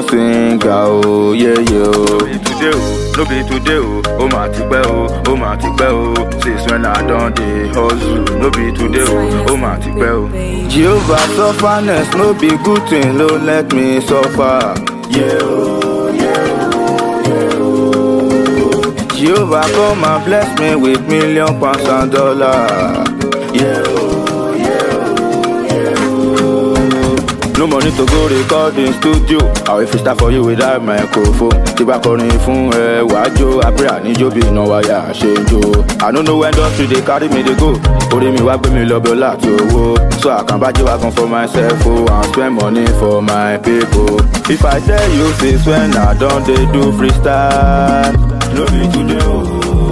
born singer o yeye o. no be today o no be today o ó mà ti pẹ́ o ó mà ti pẹ́ o since when i don dey hustle no be today o ó mà ti pẹ́ o. jehovah sufferness no be good thing no let me suffer. Yeah, oh, yeah, oh, yeah, oh. Jehovah come and bless me with million pounds and dollars. Yeah, oh, yeah, oh, yeah, oh. No money to go record in studio. Àwọn ìfista for you without microphone. Tí bá kọrin fún ẹ wàá jó abúlé àníjó bí iná wáyà ṣe ń jó. I no know when industry dey carry me dey go. Orí mi wá gbé mi lọ bí ọlá àti owó. So I can buy wagon for myself o and spend money for my people. If I tell you since when I don dey do freestyle. No be today o,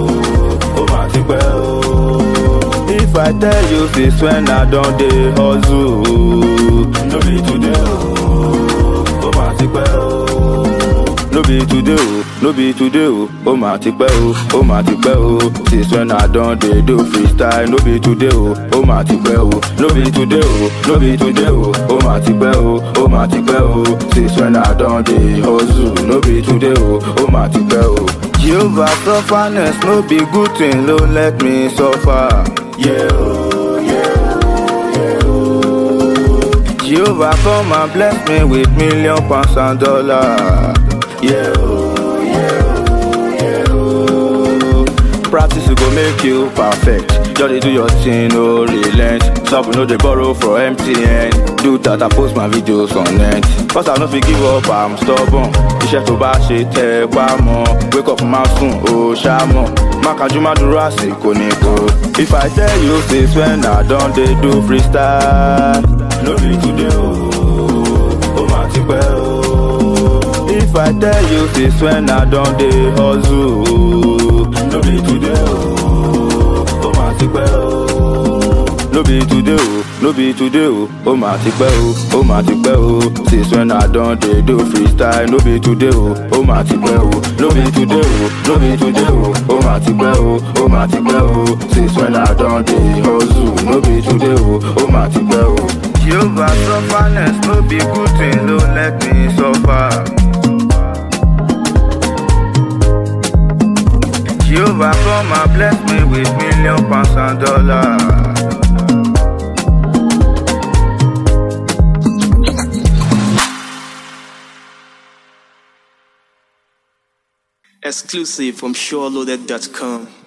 ó mà ti pẹ́ o. If I tell you since when I don dey hustle. No be today o, ó mà ti pẹ́ o. No be today o, no be today o, ó mà ti pẹ́ o, ó mà ti pẹ́ o. Since when I don dey do freestyle, no be today o, ó mà ti pẹ́ o. No be today o, no be today o, ó mà ti pẹ́ o, ó mà ti pẹ́ o. Since when I don dey hustle, no be today o, ó mà ti pẹ́ o. Jehovah sufferness no be good thing, no let me suffer. Yeah, oh, yeah, oh, yeah, oh. Jehovah come and bless me with million pounds and dollars. Yeah, oh, yeah, oh, yeah, oh. Practice go make you perfect. Just dey do your thing, no relent. Stop, no dey borrow for MTN. Do that, I post my videos on net. Cause I no fit give up, I'm stubborn. Iṣẹ́ tó bá ṣe tẹ́ ẹ pa mọ́. Wake up máa sùn, ó ṣá mọ̀. Má kájú má dúró àsìkò nìkan. If I tell you since when I don dey do freestyle. No be today o, ó mà ti pẹ́ o. If I tell you since when I don dey hustle. No be today o, ó mà ti pẹ́ o. No be today o, no be today o, ó mà ti pẹ́ o, ó mà ti pẹ́ o. Since when I don dey do freestyle, no be today o, ó mà ti pẹ́ o. No be today o, no be today o, ó mà ti pẹ́ o, ó mà ti pẹ́ o. Since when I don dey hustle, no be today o, ó mà ti pẹ́ o. Jehovah sufferness no be good thing, no let me suffer. Jehovah come and bless me with million pounds and dollars. Exclusive from SureLoaded.com.